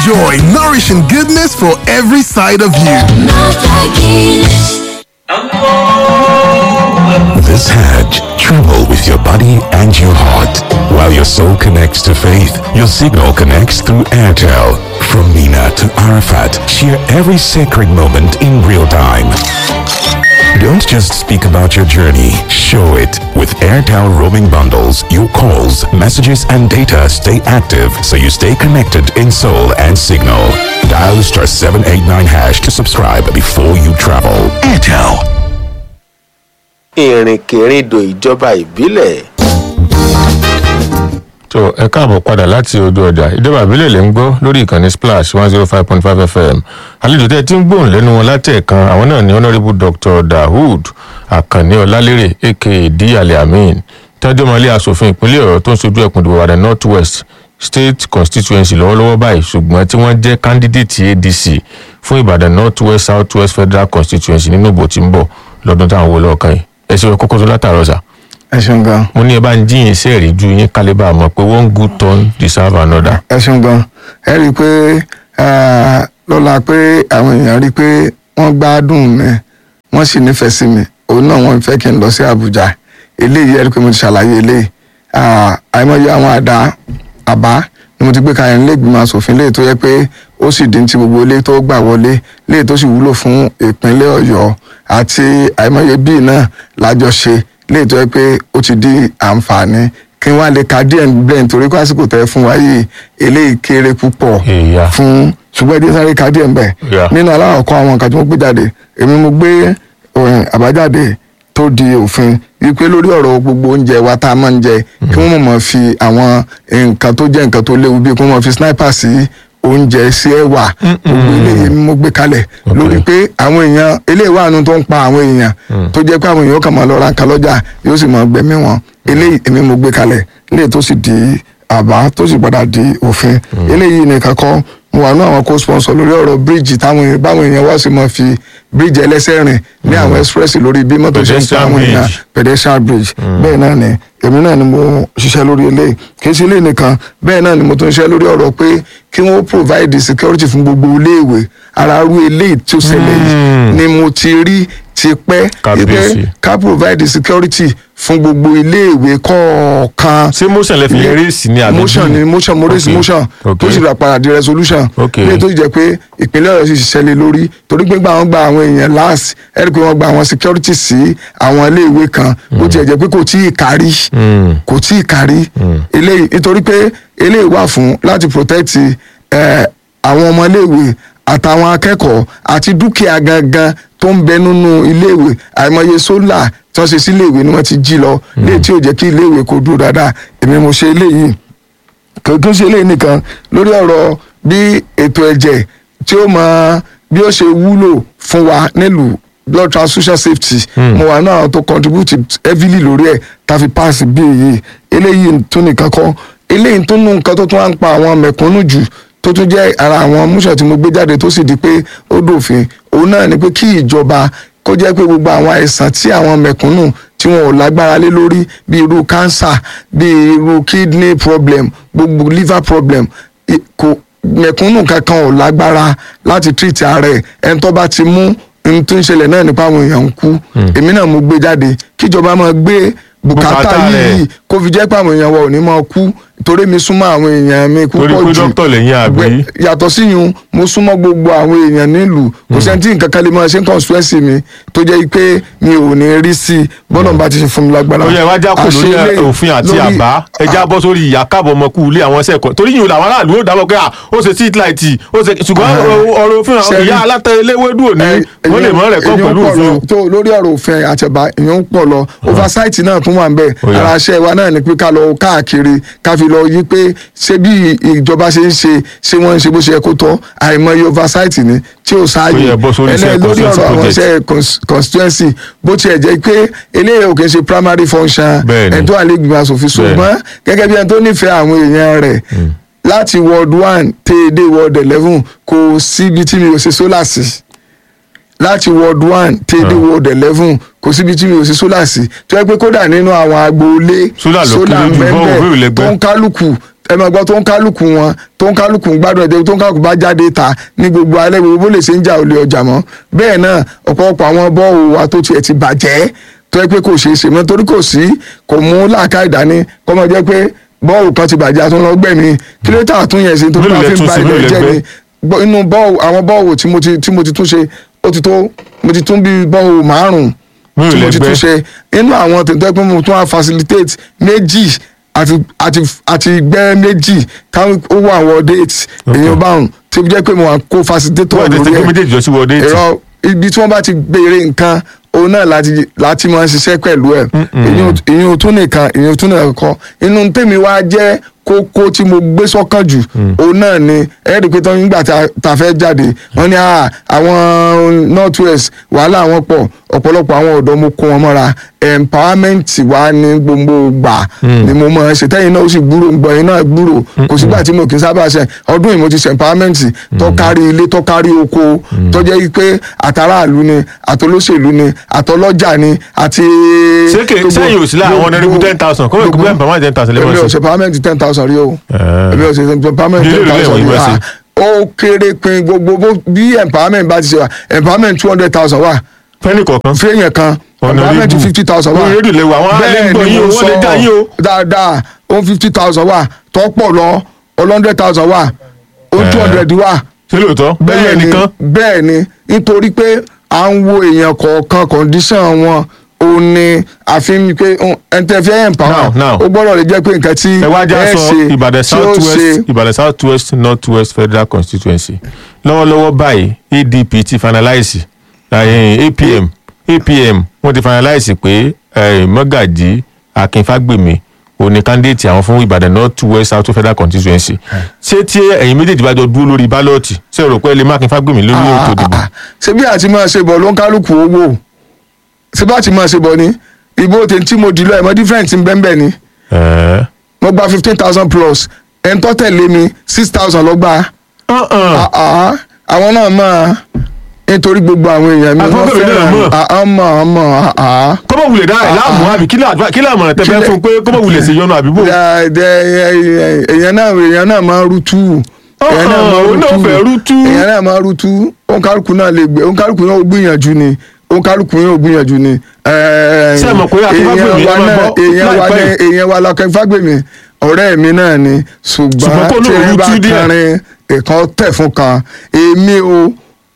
Enjoy nourishing goodness for every side of you. This Hajj, travel with your body and your heart. While your soul connects to faith, your signal connects through Airtel. From Mina to Arafat, share every sacred moment in real time. Don't just speak about your journey, show it. With Airtel roaming bundles, your calls, messages, and data stay active so you stay connected in soul and signal. Dial star 789 hash to subscribe before you travel. Airtel. ìrìnkèrindò ìjọba ìbílẹ̀ tó ẹ káàbọ̀ padà láti ojú ọjà ìjọba ìbílẹ̀ lè ń gbọ́ lórí ìkànnì splash one zero five point five fm àlejò tẹ́ ẹ ti ń gbóhùn lẹ́nu wọn látẹ̀ẹ̀kan àwọn náà ní honourable dr dahood akànní ọlálérè aka díyàlẹ amin tẹ́jọ́ mọ́lẹ́ asòfin ìpínlẹ̀ ọ̀yọ́ tó ń sojú ẹkùn ìdìbò àdá north west state constituency lọ́wọ́lọ́wọ́ báyìí ṣùgbọ́n tí wọ́n jẹ́ candidate adc fún ìbàdàn north west south west federal constituency nínú ìbò tí ń bọ̀ lọ́dún táwọn wọlé ọ̀kan yìí ẹ ṣe kókó tó látàrọ̀ sà ẹ ṣeun gan mo ní ẹ bá ń jíyìn sí ẹ̀rí ju yín kálíbà mọ̀ pé one good turn deserve another. ẹ ṣeun gan ẹ rí i pé eh, lọ́la pé àwọn èèyàn rí i pé wọ́n gbádùn mi wọ́n sì nífẹ̀ẹ́ sí mi òun náà wọ́n fẹ́ kí n lọ sí àbújá eléyìí ẹ rí i pé mo ti ṣàlàyé eléyìí Ah, àìmọye àwọn àdá àbá ni mo ti gbé kalẹ̀ nílé ìgbìmọ̀ asòfin léyìí tó yẹ pé ó sì dín ti gbogbo ilé tó gbà wọlé léyìí tó sì wúlò fún ìpínlẹ̀ ọ̀yọ́ àti àìmọye bíi náà lájọṣe léyìí tó yẹ pé ó ti di àǹfààní kí wọ́n á lè ka díẹ̀ bẹ́ẹ̀ nítorí kó àsìkò tẹ́ fún wa yìí eléyìí kéré púpọ̀ Ìyá. fún ṣùgbọ́n ẹdí sáré ka díẹ̀ bẹ́ẹ̀ Yeah. nínú aláwọ̀kọ́ àwọn nǹkan tí mo gbé jáde èmi mo gbé eh, àbájáde tó di òfin wípé lórí ọ̀rọ̀ gbogbo oúnjẹ wa tá a máa ń jẹ kí wọ́n mọ̀ mọ̀ fi àwọn nǹkan tó jẹ́ nǹkan tó léwu bíi kí wọ́n mọ̀ fi sniper sí oúnjẹ sí ẹ̀wà gbogbo eléyìí ni mo gbé kalẹ̀ lórí pé àwọn èèyàn eléyìí wà nù tó ń pa àwọn èèyàn tó jẹ́ pé àwọn èèyàn kàn máa lọ ra nǹkan lọ́jà yóò sì máa gbẹ̀mí wọn eléyìí èmi mo gbé kalẹ̀ eléyìí tó sì di àbá tó sì padà di òfin eléyìí nìkan kọ́ mo wà ní àwọn co-sponsor lórí ọ̀rọ̀ bíríìjì táwọn èèyàn báwọn èèyàn wá sí máa fi bíríìjì ẹlẹ́sẹ̀ rìn ní àwọn express lórí bí mọ́tò ṣe ń pa Pedestrian àwọn èèyàn bridge. pedestrian bridge bẹ́ẹ̀ náà ni èmi náà ni mo ṣiṣẹ́ lórí eléyìí kì í ṣe eléyìí nìkan bẹ́ẹ̀ náà ni mo tún ṣiṣẹ́ lórí ọ̀rọ̀ pé kí wọ́n provide security fún gbogbo iléèwé ara rú eléyìí tí ó ṣẹlẹ̀ yìí ni mo ti rí ti pẹ́ Kábíyèsí. ká provide security fún gbogbo iléèwé kọ̀ọ̀kan ṣé motion lẹ fi yẹn raise ní àbí motion ni motion mo raise Okay. motion Okay. tó sì rà padà di resolution Okay. ilé tó sì jẹ́ pé ìpínlẹ̀ ọ̀yọ́ sì ṣiṣẹ́ lé lórí torí pé gbà wọ́n gba àwọn èèyàn last ẹ̀rí pé wọ́n gba àwọn security sí àwọn iléèwé kan bó tiẹ̀ jẹ́ pé kò tí ì kárí kò tí ì kárí eléyìí nítorí pé eléyìí wà fún láti protect eh, àwọn ọmọ iléèwé àtàwọn akẹ́kọ̀ọ́ àti dúkìá gangan tó ń bẹ nínú iléèwé àìmọye sólà tí wọ́n ṣe sí iléèwé ni wọ́n ti jí lọ léyìí tí ò jẹ́ kí iléèwé kó dúró dáadáa èmi mo ṣe eléyìí kò tún ṣe eléyìí nìkan lórí ọ̀rọ̀ bí ètò ẹ̀jẹ̀ tí ó mọ bí ó ṣe wúlò fún wa nílùú blood transfusion safety mo wà náà tó contribute heavily lórí ẹ̀ tá fi pass bí èyí eléyìí tún nìkan kọ́ eléyìí tún nù nǹkan tó tún wá ń pa àwọn mẹ̀kúnnù jù tó tún jẹ́ ara àwọn múṣọ̀ tí mo gbé jáde tó sì di pé ó dòfin òun náà ni pé kí ìjọba kó jẹ́ pé gbogbo àwọn àìsàn tí àwọn mẹ̀kúnnù tí wọn ò lágbára lé lórí bí irú cancer bí irú kidney problem gbogbo liver problem i- kò mẹ̀kúnnù kankan ò lágbára láti treat ara ẹ̀ ẹni tó bá ti mú ohun tó ń ṣẹlẹ̀ náà nípa àwọn èèyàn ń kú èmi náà mo gbé jáde kíjọba máa gbé bùkátà Bùkátà rẹ̀. yìí kó fi jẹ́ pé àwọn èèyàn wa ò ní máa kú torí mi súnmọ́ àwọn èèyàn mi Torí púpọ̀ pé jù dókítà lẹ́yìn àbí? Gbẹ- yàtọ̀ síyun mo súnmọ́ gbogbo àwọn èèyàn nílùú kò sẹ́ni tí nǹkan kan lè máa ṣe ń constituency mi tó jẹ́ pé mi ò ní rí sí i bọ́lá bá ti ṣe fún mi lágbára. ó yẹ wá já kò lórí Àṣẹ ilé- òfin àti lórí- àbá ẹja bọ́ sórí ìyá káàbọ̀ ọmọkú ilé àwọn sẹ́kọ̀ọ́ torí yìí làwọn aráàlú ó dábọ̀ pé à ó ṣe street light ó ṣe ṣùgbọ́n Ah. ọ̀rọ̀- ọ̀rọ̀ òfin àwọn Ṣẹ́rí- ìyá alátẹ̀léwédú òní ẹ- wọ́n lè èèyàn- mọ́ rẹ̀ kọ́ èèyàn pẹ̀lú pọ̀ òfin lọ. tó lórí ọ̀rọ̀ òfin àtẹ̀bá èèyàn ń pọ̀ lọ oversight náà tún wà ń bẹ̀ Ó yá. ara iṣẹ́ wa náà ni pé ká lọ káàkiri ká fi lọ yí pé ṣé bí ìjọba ṣe ń ṣe ṣé wọ́n ń ṣe bó ṣe yẹ kó tọ́ àìmọye oversight ni tí ò Ó sáàyè yẹ bọ́ sórí iṣẹ́ ẹlẹ́ lórí constituency ọ̀rọ̀ àwọn project. iṣẹ́ cons- constituency bó tiẹ̀ jẹ́ pé eléyìí ò kì í ṣe primary function Bẹ́ẹ̀ni. ẹ̀ tó àlegbèmọ̀ asòfin ṣùgbọ́n gẹ́gẹ́ bí ẹni tó nífẹ̀ẹ́ àwọn èèyàn rẹ̀ láti ward one tẹ́ dé ward eleven kò síbi tí mi ò ṣe sólà sí láti ward one tẹ́ dé ward eleven kò síbi tí mi ò ṣe sólà sí tó yẹ pé kódà nínú àwọn agboolé Sólà ló sólà kéré jù, ń bọ́ọ̀ bẹ́ẹ̀ òfin ìlẹ́gbẹ́. tó ń kálukú ẹ máa gbọ́ tó ń kálukú wọn tó ń kálukú gbádùn ẹ̀jẹ̀ tó ń kálukú bá jáde ta ní gbogbo alẹ́ gbogbo bó lè ṣe ń jà olè ọjà mọ́ bẹ́ẹ̀ náà ọ̀pọ̀lọpọ̀ àwọn bọ́ọ̀lù wa tó tiẹ̀ ti bàjẹ́ tó yẹ pé kò ṣeé ṣe mọ́ torí kò sí kò mú làákà ìdání kọ́ mọ́ jẹ́ pé bọ́ọ̀lù kan ti bàjẹ́ àtúnlọ́gbẹ̀mí kí ló tà tún yẹn sí torí Mélòó wọn lẹ fi ń tún ba sí, ilẹ̀ mélòó lẹ jẹ́ gbé? ni Bọ́- inú bọ́ọ̀lù àwọn bọ́ọ̀lù tí mo ti tí mo ti tún ṣe ó ti tó mo ti tún bí bọ́ọ̀lù márùn-ún Mélòó tí mo lẹ ti gbé? tún ṣe inú àwọn tètè pé mo tún wá facilitate méjì àti àti àti gbẹ́ méjì táwọn ó wà wọ date èèyàn báwọn tí ó jẹ́ pé mo wà kó facilitator wọ́n ti lórí tẹ́gbẹ́ ẹ̀ méjèèjì jọ sí wọ́ọ́dé tì ẹ̀rọ ibi tí wọ́n bá ti béèrè nǹkan òun náà láti láti máa ń ṣiṣẹ́ pẹ̀lú ẹ̀ ìyẹn tún nìkan ìyẹn tún nìkan kọ́ inú tèmi wá jẹ́ kókó tí mo gbé sọ́kàn jù òun náà ni ẹ̀ẹ́dì pé tán nígbà tá tá a fẹ́ jáde wọ́n ní "Ah, àwọn north west wàhálà wọn pọ̀ ọ̀pọ̀lọpọ̀ àwọn ọ̀dọ́ mo kó wọn mọ́ra empowerment wa ní gbogbo gbà ni mo máa ń ṣe tẹ́yìn náà ó sì gbúrò gbọ́ yín náà gbúrò kò sígbà tí mo kì í sábà ṣe ọdún yìí mo ti ṣe empowerment tó kárí ilé tó kárí oko tó jẹ́ pé àtàràlú ni àtolóṣèlú ni àtọlọ́jà ni àti. Ṣé kè- gbogbo- sẹ́yìn ò sí lára àwọn gbogbo- ọ̀nàrẹ́bù 10,000? Kọ́mọ̀ ìkú bẹ́ẹ̀ empowerment 10,000 lè máa èmi ò ṣe. ṣe empowerment ten thousand rí o èmi ò ṣe empowerment Bí ten èlò lẹ́wọ̀n thousand yìí rí wá sí? o ó kéré pin gbogbo bó- bí empowerment bá ti ṣe wà empowerment two hundred thousand wà fẹ́ni kọ̀ọ̀kan fẹ́yìn kan Honorable. empowerment fifty thousand wà Orí rédíò lè wà, àwọn ará ilé ń gbọ́ yín o, wọ́n lè dá yín o. dáadáa ó fifty thousand wà tọ́pọ̀ lọ one hundred thousand wà ó two hundred wà ṣé lóòótọ́ bẹ́ẹ̀ bẹ́ẹ̀ ni nìkan bẹ́ẹ̀ ni nítorí pé à ń wo èèyàn kọ̀ọ̀kan condition wọn ó ní àfihàn pé ẹntẹ́fẹ́ empower Now, now. ó gbọ́dọ̀ lè jẹ́ pé nǹkan tí ẹ wá já ẹ sọ ṣe ìbàdàn tí ó south ṣe west ìbàdàn south west north west federal constituency lọ́wọ́lọ́wọ́ báyìí adp ti finalize eh, apm apm wọ́n ti finalize pé eh, mọ́gàjí akínfàgbèmí òní candidate àwọn fún ìbàdàn north west south federal constituency ṣé tí ẹ̀yin méjèèjì bá jọ dúró lórí bálọ́ọ̀tì ṣé o rò pé ẹ lè má akínfàgbèmí lórí ètò ìdìbò ṣé bí àti máa ṣe bọ̀ ló ń kálukú owó ṣé bá ti máa ṣe bọ̀ ni ìbò tè tí mo dìlọ ẹ̀mọ́ different ń bẹ́ẹ̀ bẹ́ẹ̀ ni Eh. mo gba fifteen thousand plus ẹni tó tẹ̀lé mi six thousand ló gbà Uh-uh. Ah, ah, àwọn náà mọ̀ nítorí gbogbo àwọn èèyàn mi wọ́n Àkọ́kọ́ náà mọ̀. fẹ́ràn àmọ́ àmọ́ àá. kọ́mọ̀ wulẹ̀ dá ẹ̀ láàmú àbí kí láàdúrà- kí láàmú tẹ fẹ́ Kílẹ̀- fún pé kọ́mọ̀ wulẹ̀ sí yọnu àbí bò. Dẹ- dẹ- èèyàn náà èèyàn náà máa ń rútú èèyàn náà máa ń òun náà fẹ́ rútú. èèyàn náà máa ń rútú òǹkálùkù náà lè gbé òǹkálùkù náà ó gbìyànjú ni òǹkálùkù náà ó gbìyànjú ni. Ṣé ẹ mọ̀ pé Akínfágbèmí èèyàn wa ẹ máa náà gbọ́ èèyàn wa láìpẹ́ ní yìí? èèyàn wa lọ́kẹ́ fágbèmí ọ̀rẹ́ mi náà ni Ṣùgbọ́n ṣùgbọ́n kó lóun tí ẹ bá rútú díẹ̀. kẹrin ìkan tẹ̀ fún kan èmi o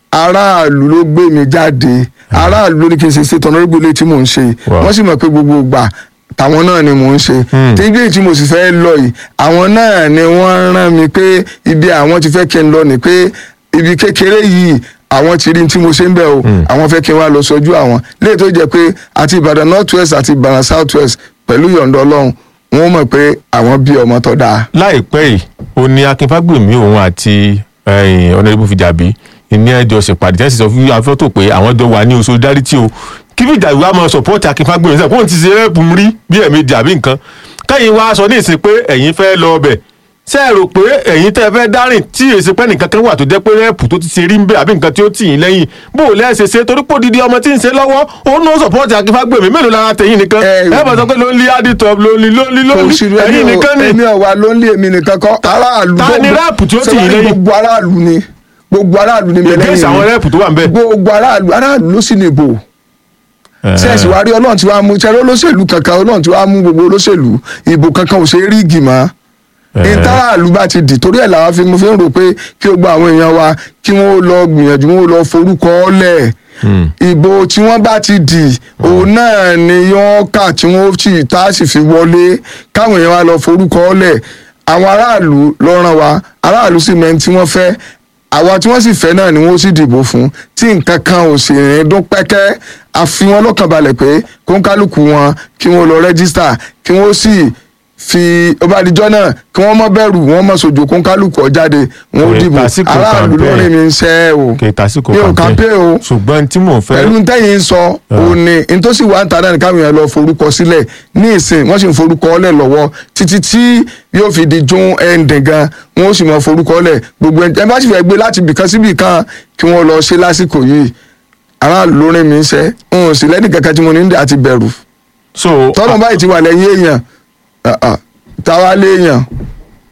aráàlú ló gbé mi jáde aráàlú ló ní kí n ṣe ṣètò ọ̀nàrẹ́gbẹ̀ ilé tí mò ń ṣe Wow. wọ́n sì mọ̀ pé gbogbo ìgbà tàwọn náà ni mò ń ṣe tí ibi tí mo sì fẹ́ lọ yìí àwọn náà ni wọ́n rán mi pé ibi àwọn ti fẹ́ kí n lọ ni pé ibi kékeré yìí àwọn ti rí tí mo ṣe ń bẹ̀ o àwọn fẹ́ kí n wá lọ sójú àwọn léyìí tó jẹ́ pé àti ìbàdàn north west àti ìbàdàn south west pẹ̀lú yọ̀ǹda ọlọ́run wọ́n mọ̀ pé àwọn bí ọmọ tó dáa. láìpẹ́ yìí ó ní akínfàgbèmí òun àti ọ̀nàdìbò fìjàbí ní ẹjọ́ ṣèpàdé tẹ́sí sọ fún afẹ́tò pé àwọn jọ wà ní oṣù dáríṣì o kí fìjàbí wa máa sọ̀pọ́ọ̀tì akínfàgbèmí sẹ́yìn kóun ti ṣe rẹ́ẹ̀pù rí bí ẹ̀mejì àbí nǹkan kẹ́yìn wa sọ ní ìsìn pé ẹ̀yin fẹ́ lọ ọbẹ̀ ṣé ẹ rò pé ẹ̀yin tẹ́ fẹ́ dárìn tí èsì pẹ́ nìkan kan wà tó jẹ́ pé rẹ́ẹ̀pù tó ti ṣe rí ń bẹ̀ àbí nǹkan tí ó tì yín lẹ́yìn bó o lẹ́sẹ̀ ṣe torí pò dídí ọmọ tí ń ṣe lọ́wọ́ òun náà sọ̀pọ́ọ̀tì akínfàgbèmí mélòó lára tẹ̀yìn nìkan Ẹ, ẹ bá sọ pé ló ń lé aditop ló ń lé ló ń lé ló ń kò sí lé ẹ̀yin nìkan ni èmi ọ̀wà ló ń lé èmi nìkan kọ́ aráàlú ta ni gbogbo- rẹ́ẹ̀pù tí ó tì ṣé yín wàá ní lẹ́yìn? gbogbo aráàlú ni gbogbo aráàlú ni bẹ̀lẹ́ ìgbésẹ̀ àwọn rẹ́ẹ̀pù tó wà ń bẹ̀. gbogbo aráàlú aráàlú ló sì ní ìbò sẹ́ẹ̀sì wá rí ọlọ́run tí wàá mú sẹ́ẹ̀rì olóṣèlú kankan ọlọ́run tí wàá mú gbogbo olóṣèlú ìbò kankan ò ṣe é rí ìgìmọ̀ ìtàràlú bá ti dì torí ẹ̀ làwọn fi mo fi ń rò pé kí o gba àwọn èèyàn wa kí wọ́n lọ gbìyànjú wọ́n lọ forúkọ ọ́lẹ̀ ìbò tí wọ́n bá ti dì òun náà ni yọ́n kà tí wọ́n sì tá a sì fi wọlé káwọn èèyàn wa lọ forúkọ ọ́lẹ̀ àwọn aráàlú ló ràn wá aráàlú sì mẹ́ni tí wọ́n fẹ́ àwa tí wọ́n sì fẹ́ náà ni wọ́n sì dìbò fún tí nǹkan kan ò sì rìn dún pẹ́kẹ́ a fi wọ́n lọ́kàn balẹ̀ pé kó ń kálukú wọn kí wọ́n lọ rẹ́gísítà kí wọ́n sì fi ọbàdìjọ́ náà kí wọ́n mọ́ bẹ̀rù wọ́n mọ́ sojo kó ń kálukú ọ jáde wọ́n ó Kò dìbò tásìkò aráàlú campaign. lórí mi ń ṣẹ́ o kì í tásìkò mi ò kàmpé o ṣùgbọ́n tí mò ń fẹ́ pẹ̀lú tẹ́yìn sọ òun ni ntòsí wa ń ta náà ní káwọn èèyàn lọ forúkọ sílẹ̀ ní ìsìn wọ́n sì ń forúkọ ọ́lẹ̀ lọ́wọ́ títí tí yóò fi di jún ẹ̀ǹdẹ̀ gan wọ́n ó sì mọ forúkọ ọ́lẹ̀ gbogbo ẹ̀ bá sì fẹ́ gbé láti bìkan síbì kan kí wọ́n lọ ṣe lásìkò yìí aráàlú ló rìn mí ń ṣẹ́ n ò sì lẹ́nì kankan tí mo ní ń dà àti bẹ̀rù so tọ́nà báyìí ti wà lẹ́yìn èèyàn ah, ah, táwa lé èèyàn ó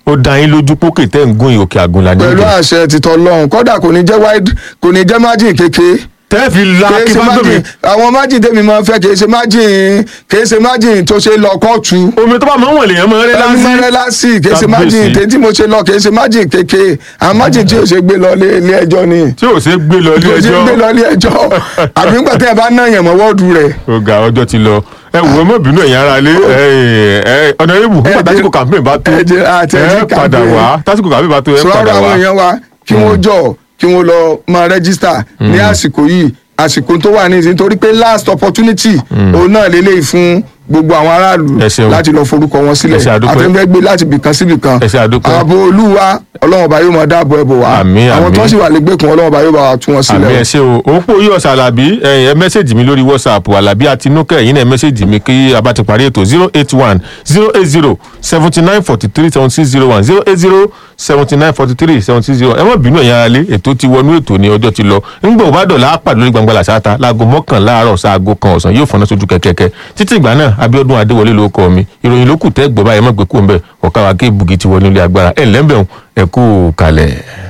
ó dá yín lójú pókè tẹ́ ń gún òkè àgùnlà ní pẹ̀lú ìdè àṣẹ títọ́ lọ́hùn kódà kò ní jẹ́ wide kò ní jẹ́ margin kékeré tẹ́ fi la kìí kí ṣe bá gbòmí margin àwọn margin tèmi máa ń fẹ́ kìí ṣe margin kìí ṣe margin tó ṣe lọ kóòtù omi tó bá máa ń wọ̀n lèèyàn máa ń rẹ́ ẹni láńsí mẹ́rẹ́ lásì kìí ṣe Kábíyèsí. margin tètè mo ṣe lọ kìí ṣe margin kékeré àwọn margin tí yóò ṣe gbé lọ ilé ilé ẹjọ́ ni tí ò ṣe gbé lọ ilé kìí ṣe gbé lọ ẹjọ́ ilé ẹjọ́ àbí nígbà tí ẹ bá ná yàn mọ́ wọ́ọ̀dù rẹ̀ ọ̀gá ọjọ́ ti lọ ẹ wò ó mọ̀ bínú ẹ̀yin ara lé ọ̀nà ibù nígbà ẹ tásìkò jẹ́- campaign bá tó ẹ jẹ́- àti ẹ jẹ́ ẹ padà campaign. wá tásìkò campaign bá tó ẹ sọ̀rọ̀ padà àwọn wá èèyàn wa kí wọ́n jọ kí wọ́n lọ máa rẹ́gísítà ní àsìkò yìí àsìkò tó wà nísìnyí torí pé last opportunity òun náà lélẹ́yìí fún gbogbo àwọn aráàlú Ẹ ṣeun. láti lọ forúkọ wọn Ẹ ṣe sílẹ̀ àdúpẹ́. àtẹnudẹ́ gbé láti bìkan sí bìkan Ẹ ṣe àdúpẹ́. ààbò olúwa ọlọ́run ọba yóò máa dáàbò ẹ̀bò wá Àmín, àwọn àmín. tó ń sì wà lẹ́gbẹ̀kùn ọlọ́run ọba yóò bá wa tú wọn àmì sílẹ̀ ẹ ṣe o òpó yíyọ sàlàbí ẹ mẹ́sẹ̀gì mi lórí whatsapp alábí àtinúkẹ́ ẹ̀yin náà mẹ́sẹ̀gì mi kí a bá ti parí ètò zero eight one zero eight zero seventy nine forty three seventy six zero one zero eight zero seventy nine forty three seventy six zero ẹ má bínú ẹ̀yin aráalé ètò ti wọnú ètò ní ọjọ́ ti lọ ńgbà ò bá dọ̀la á pàdé lórí gbangba làṣáta láago mọ́kànlá àárọ̀ sáago kan ọ̀sán yóò fọná sójú kẹ̀kẹ́kẹ́ títí ìgbà náà abíọ́dún adéwọlé ló kọ mi ìròyìn ló kù tẹ́ gbọ́ báyìí ẹ má gbé kú ń bẹ̀ ọ̀ká wa gé bugi ti wọnú ilé agbára ẹ̀ ńlẹ́ńbẹ̀ ẹ̀ kú kalẹ̀.